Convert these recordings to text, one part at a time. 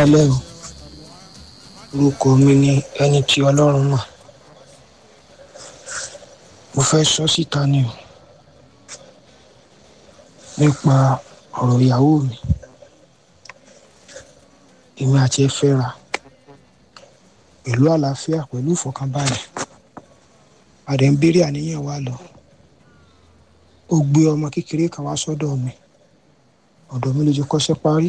kálẹ̀ o orúkọ mi ni ẹni tí ọlọ́run mọ̀ mo fẹ́ sọ síta ni o nípa ọ̀rọ̀ ìyàwó mi èmi àti ẹ fẹ́ra pẹ̀lú àlàáfíà pẹ̀lú ìfọ̀kànbalẹ̀ àdé ń béèrè àníyàn wa lọ ó gbé ọmọ kékeré kan wá sọ́dọ̀ mi ọ̀dọ̀ mi ló ti kọ́ṣẹ́ parí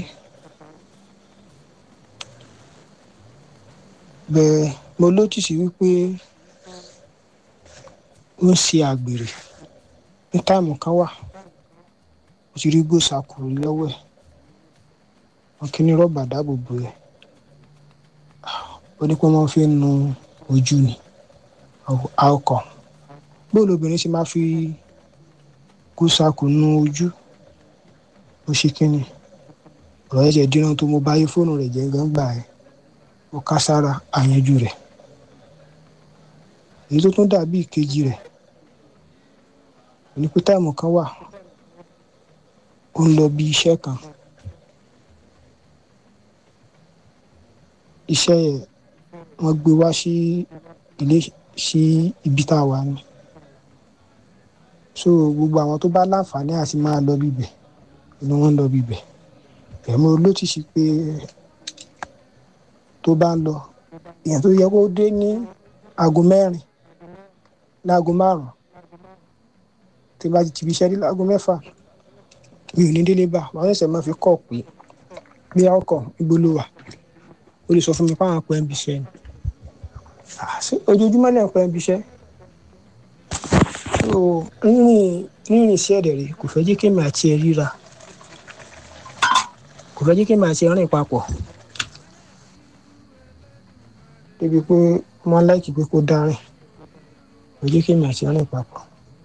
bẹ́ẹ̀ mo lójúsí wípé ó ń ṣe àgbèrè ní táìmù kan wà mo ti rí gbòòsàkùrù lọ́wọ́ ẹ̀ wọn kí ní rọ́bà dáàbò bò ẹ̀ ó ní pé wọ́n fi ń nu ojú ni alcohol bóòlù obìnrin ṣe máa fi gbòòsàkù nu ojú ó ṣe kínni ọ̀rọ̀ ẹ̀jẹ̀ dínà tó mo bá yí fóònù rẹ̀ jẹ́ gbangba ẹ̀ ó ká sára àyànjú rẹ̀ èyí tó tún dàbí ìkejì rẹ̀ ní pé táìmù kan wà ó ń lọ bí iṣẹ́ kan iṣẹ́ yẹn wọ́n gbé wá sí ilé sí ibi tá a wà ní so gbogbo àwọn tó bá láǹfààní àti máa lọ bíbẹ̀ ni wọ́n ń lọ bíbẹ̀ ẹ̀mú olótìsí pé tó bá ń lọ èèyàn tó yẹ kó dé ní aago mẹ́rin láago márùn-ún tí bá ti tìbí iṣẹ́ dé láago mẹ́fà mi ò ní délé bá wọn ṣẹ̀ṣẹ̀ máa fi kọ́ pé bí ọkọ̀ ìgbóló wà ó lè sọ fún mi fáwọn pẹ́ ń bí iṣẹ́ ni ojoojúmọ́ lẹ́yìn pẹ́ ń bí iṣẹ́ rírìn rírìn sí ẹ̀dẹ̀ rẹ̀ kò fẹ́ jẹ́ kí èmi àti ẹ ríra kò fẹ́ jẹ́ kí èmi àti ẹ rìn papọ̀ débi pé wọ́n láìkì pé kó dárìn kò jẹ́ kí èmi àti ẹ rìn papọ̀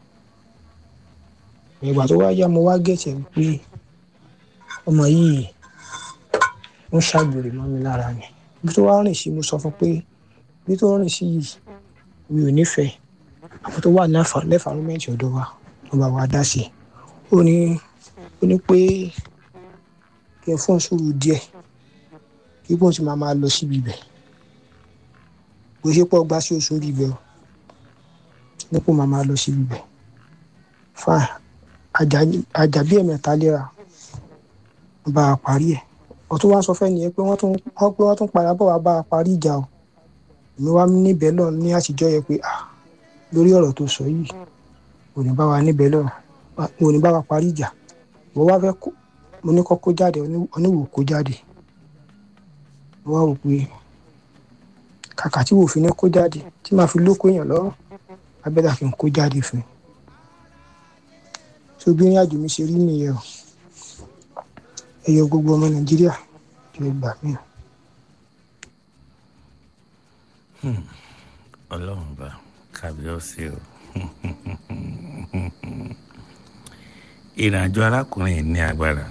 ìgbà tó wá yá mo wá gẹ̀ẹ́sẹ̀ wípé ọmọ yìí ń ṣàgbèrè mọ́ mi lára ni bí tó wá rìn sí mo sọ fún pé bí tó rìn sí yìí mi ò nífẹ̀ẹ́ àwọn tó wà lẹ́fàrúmẹ́ǹtì ọ̀dọ̀ wa wọ́n bá wa dá sí i ó ní ó ní pé kí n fún sùúrù díẹ̀ kí bóun ti máa máa lọ síbi ibẹ̀ bó ṣe pọ̀ gbá sí oṣù orí ibẹ̀ o nípò máa máa lọ síbi ibẹ̀ fine àjàbí ẹ̀mẹ̀ta léra bá a parí ẹ̀ ọtún wá sọ fẹ́ni yẹn pé wọ́n tún wọ́n pé wọ́n tún padà bọ̀ wá bá a parí ìjà o èmi wá níbẹ̀ lọ ní àtijọ́ yẹ pé ah lórí ọ̀rọ̀ tó sọ yìí ò ní bá wa níbẹ̀ lọ ò ní bá wa parí ìjà mo wá fẹ́ kó mo ní kọ́ kó jáde oníwò kó jáde mo wá wò pé kàkà tí wò fi ní kó jáde tí màá fi lóko èèyàn lọ́rùn abẹ́dà kí n kó jáde fún un tó bí ìrìnàjò mi ṣe rí nìyẹn o ẹyọ gbogbo ọmọ nàìjíríà tó gbà mí. ọlọ́run bá kábíọ́sì o ìrìnàjò arákùnrin ní agbára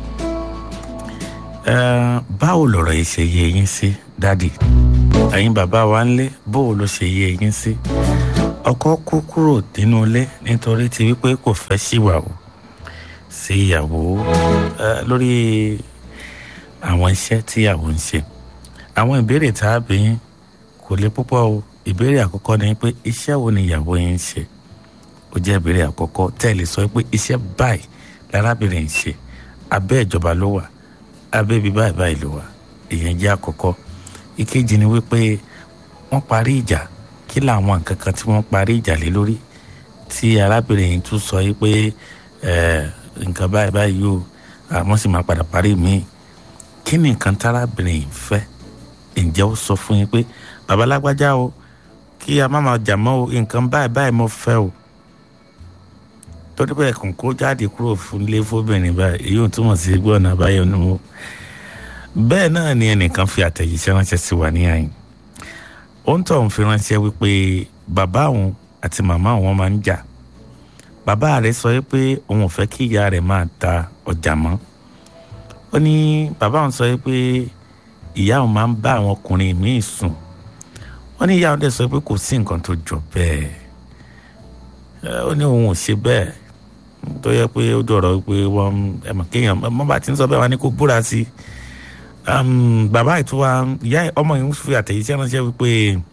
báwo lọ̀rọ̀ yìí ṣe yé yín sí dádì ẹ̀yin bàbá wa ń lé báwo ló ṣe yé yín sí ọkọ kú kúrò nínú ilé nítorí ti wípé kò fẹ́ ṣìwà o sí ìyàwó lórí àwọn iṣẹ́ tí ìyàwó ń ṣe àwọn ìbéèrè tá a bí yín kò lè púpọ̀ o ìbéèrè àkọ́kọ́ ni pé iṣẹ́ wo ni ìyàwó yín ń ṣe ó jẹ́ ìbéèrè àkọ́kọ́ tẹ́ ẹ lè sọ pé iṣẹ́ báyìí lárábìnrin ń ṣe abẹ́ ìjọba ló wà abẹ́ ibi báyìí báyìí ló wà ìyẹn jẹ́ àkọ́kọ́ ìkejì ni wípé wọ́n parí ìjà kí làwọn nǹkan kan tí wọ́n parí ìjà lé lórí tí arábìnrin yìí tún sọ yìí pé nǹkan báyìí báyìí yóò àmọ́ sì máa padà parí míì kí ni nǹkan tárábìnrin yìí fẹ́ ǹjẹ́ ó sọ fún yín pé babalágbájá o kí a má máa jà mọ́ o nǹkan báyìí báyìí mo fẹ́ o torí pé ẹ̀kùn kó jáde kúrò fún ilé fóbìnrin báyìí èyí ò túmọ̀ sí gbọ́ ọ̀nà àbáyọ nù o bẹ́ẹ̀ náà ni ẹnìkan fi àtẹ̀jíṣẹ́ ránṣẹ́ sí wa ní àyìn ó ń tọ̀ ń fi ránṣẹ́ wípé bàbá òun àti màmá òun máa ń jà bàbá rẹ̀ sọ pé òun ò fẹ́ kí ìyá rẹ̀ máa ta ọjà mọ́ ó ní bàbá òun sọ pé ìyá òun máa ń bá àwọn ọkùnrin míì sùn ó ní ìyá òun dẹ̀ sọ pé kò sí nǹkan tó jọ bẹ́ẹ̀ ó ní òun ò ṣe bẹ́ẹ̀ tó yẹ pé ó dọ̀rọ̀ pé wọ́n ẹ̀mọ̀ kéèyàn mọ́ bá ti ń sọ bẹ́ẹ̀ wá ní kó búra sí um, bàbá ìtura ìyá ọmọ yìí ń fi àtẹ̀yíṣẹ́ ránṣẹ́ wípé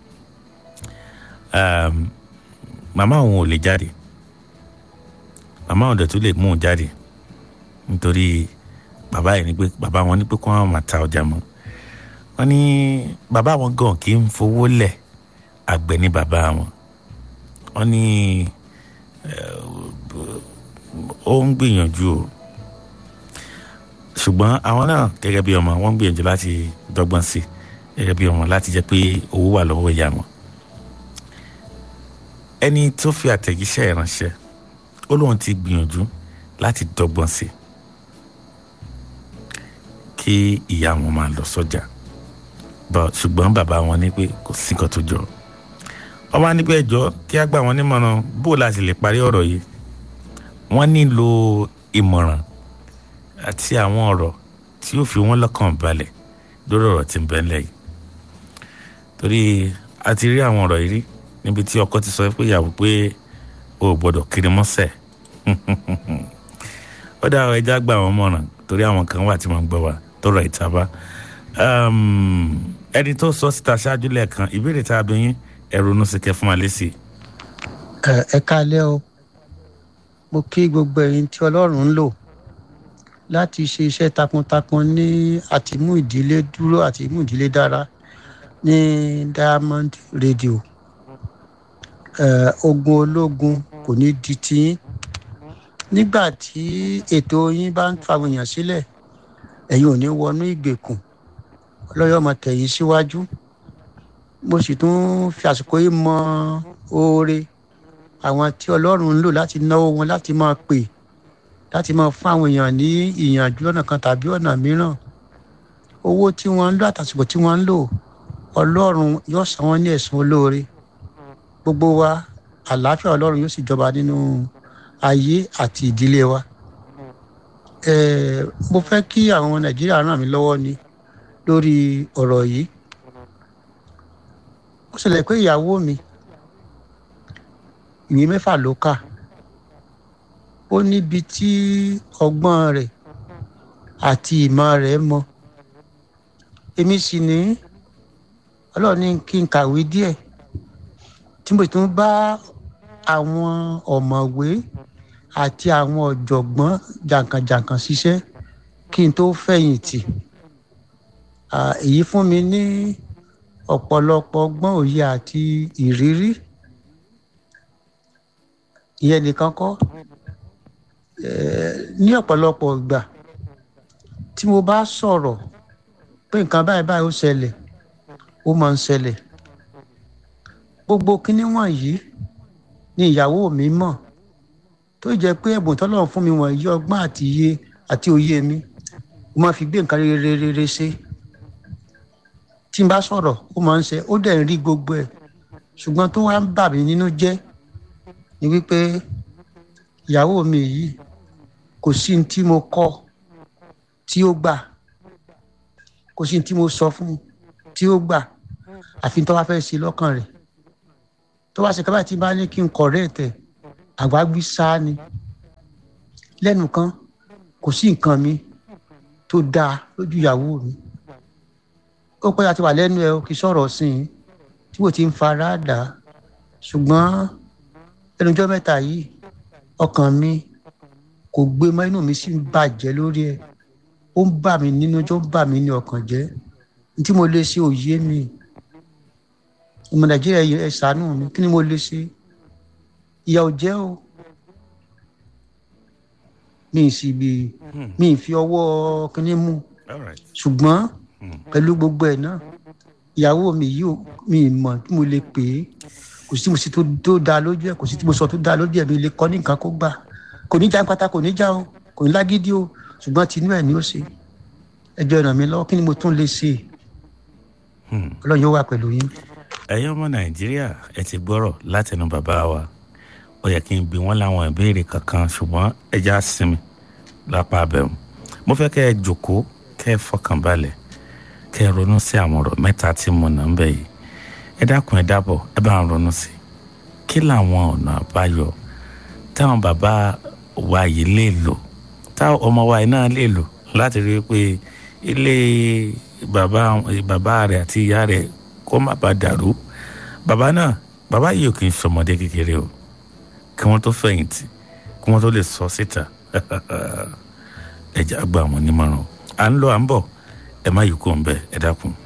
um, màmá òun ò lè jáde màmá òun dẹ̀ tún lè mú un jáde nítorí bàbá yìí ni pé bàbá wọn ní pé kó wọn máa ta ọjà mọ́ wọn ní bàbá wọn gan kì í fowó lẹ̀ àgbẹ̀ ní bàbá wọn wọn ní ó ń gbìyànjú o ṣùgbọ́n àwọn náà gẹ́gẹ́ bí ọmọ wọn ń gbìyànjú láti dọ́gbọ́n sí gẹ́gẹ́ bí ọmọ láti jẹ́ pé owó wà lọ́wọ́ ìyá wọn ẹni tó fi àtẹ̀jíṣẹ́ ìránṣẹ́ ó lóun ti gbìyànjú láti dọ́gbọ́n sí kí ìyá wọn máa lọ sọ́jà ṣùgbọ́n bàbá wọn ní pé kò sí nǹkan tó jọ wọ́n wá níbẹ̀ ẹjọ́ kí á gbà wọ́n nímọ̀ràn bó láti lè parí ọ̀rọ̀ yìí wọ́n nílò ìmọ̀ràn àti àwọn ọ̀rọ̀ tí yóò fi wọ́n lọ́kàn balẹ̀ lórí ọ̀rọ̀ tí ń bẹ ńlẹ̀ yìí torí a ti rí àwọn ọ̀rọ̀ yìí rí níbi tí ọkọ ti sọ pé ìyàwó pé o ò gbọ́dọ̀ kiri mọ́sẹ̀ ó dá ọ ẹja gbà wọ́n mọ̀ràn torí àwọn kan wà tí wọ́n ń gbọ́ wa tọrọ ìtaba ẹni tó sọ síta ṣáájú lẹ́ẹ̀kan ìbéèrè tá a bí yín ẹ ronú sí kẹ́ fún wa lésì. ẹ kálẹ́ o mo kí gbogbo ẹ̀yin tí ọlọ́run ń lò láti ṣe iṣẹ́ takuntakun ní àtìmú ìdílé dúró àti ìmú ìdílé dára ní diamond radio ogun ológun kò ní di tiyín nígbà tí ètò yín bá ń fa àwọn èèyàn sílẹ̀ ẹ̀yin ò ní wọnú ìgbèkùn ọlọ́yọ́ ọmọ tẹ̀yìn síwájú mo sì tún fi àsìkò yìí mọ oore àwọn tí ọlọ́run ń lò láti náwó wọn láti máa pè láti máa fún àwọn èèyàn ní ìyànjú lọ́nà kan tàbí ọ̀nà mìíràn owó tí wọ́n ń lò àtàsìkò tí wọ́n ń lò ọlọ́run yóò san wọ́n ní ẹ̀sùn olóore gbogbo wa àlàáfíà ọlọ́run yóò sì jọba nínú ayé àti ìdílé wa mo fẹ́ kí àwọn nàìjíríà ràn mí lọ́wọ́ ni lórí ọ̀rọ̀ yìí ó ṣẹlẹ̀ pé ìyàwó mi ìwé mẹ́fà ló kà ó níbi tí ọgbọ́n rẹ̀ àti ìmọ̀ rẹ̀ mọ èmi sì ní ọlọ́run ní kí n kàwé díẹ̀ tí mo tún bá àwọn ọ̀mọ̀wé àti àwọn ọ̀jọ̀gbọ́n jàǹkànjàǹkàn ṣiṣẹ́ kí n tó fẹ̀yìntì èyí fún mi ní ọ̀pọ̀lọpọ̀ ọgbọ́n òye àti ìrírí ìyẹn nìkan kọ́ ní ọ̀pọ̀lọpọ̀ ìgbà tí mo bá sọ̀rọ̀ pé nǹkan báyìí báyìí ó ṣẹlẹ̀ ó máa ń ṣẹlẹ̀ gbogbo kinní wọ̀nyí ni ìyàwó mi mọ̀ tó jẹ́ pé ẹ̀bùn tọ́lọ́run fún mi wọ̀nyí ọgbọ́n àti iye àti òye mi mo máa fi gbé nǹkan rere rere ṣe tí n bá sọ̀rọ̀ ó máa ń ṣe ó dẹ̀ ń rí gbogbo ẹ̀ ṣùgbọ́n tó wá ń bà mí nínú jẹ́ ni wípé ìyàwó mi yìí kò sí ní tí mo kọ́ tí ó gbà kò sí ní tí mo sọ fún tí ó gbà àfi tó wá fẹ́ ṣe lọ́kàn rẹ̀ tó wá ṣe kábàá tí bá ní kí n correct ẹ̀ àgbágbí sáá ni lẹ́nu kan kò sí nǹkan mi tó dáa lójú ìyàwó mi ó pẹ́ àti wà lẹ́nu ẹ̀ kì í sọ̀rọ̀ sí i tí mo ti ń fara dà á ṣùgbọ́n ẹnujọ́ mẹ́ta yìí ọkàn mi kò gbé mọ́ inú mi sì ń bàjẹ́ lórí ẹ̀ ó ń bà mí nínú tó ń bà mí ní ọkàn jẹ́ tí mo lè ṣe òye mi ọmọ nàìjíríà ẹ ṣàánú mi kí ni mo lè ṣe ìyà ò jẹ́ o mi ì sì bí mi ì fi ọwọ́ kínní mú ṣùgbọ́n pẹ̀lú gbogbo ẹ̀ náà ìyàwó mi yìí mi ì mọ̀ tí mo lè pè é kò sí mo sì tó dáa lójú ẹ̀ kò sí tí mo sọ tó dáa lójú ẹ̀ mi lè kọ́ ní nǹkan kó gbà kò ní já pátá kò ní já o kò ní lágídí o ṣùgbọ́n tinú ẹ̀ ni ó ṣe ẹjọ́ ràn mí lọ́wọ́ kí ni mo tún lè ṣe ọlọ́run yóò wà pẹ̀lú yín. ẹ̀yin ọmọ nàìjíríà ẹ ti gbọ́rọ̀ látẹnu bàbá wa ó yẹ kí n bi wọ́n láwọn ìbéèrè kankan ṣùgbọ́n ẹ já sinmi lápá abẹ́mu mo fẹ́ kẹ́ ẹ jòkó kẹ́ ẹ fọkàn balẹ̀ kẹ́ ẹ ronú sí àwọn ọ̀rọ̀ mẹ́ta tí mo nà ń bẹ̀ yìí ẹ dákun ẹ dábọ̀ ẹ bá ń ronú sí kí làwọn ọ̀nà àbáyọ táwọn bàbá wa yìí lè lò táwọn ọmọ wa yìí náà lè lò láti rí i pé ilé bàbá bàbá rẹ̀ àti ìyá rẹ̀ kó má bàa dàrú bàbá náà bàbá yìí ò kì í sọmọdé kékeré o kí wọ́n tó fẹ̀yìntì kí wọ́n tó lè sọ síta ẹ̀jẹ̀ àgbà wọn nímọ̀ràn à ń lọ à ń bọ̀ ẹ má yìí kó ń bẹ ẹ dákun.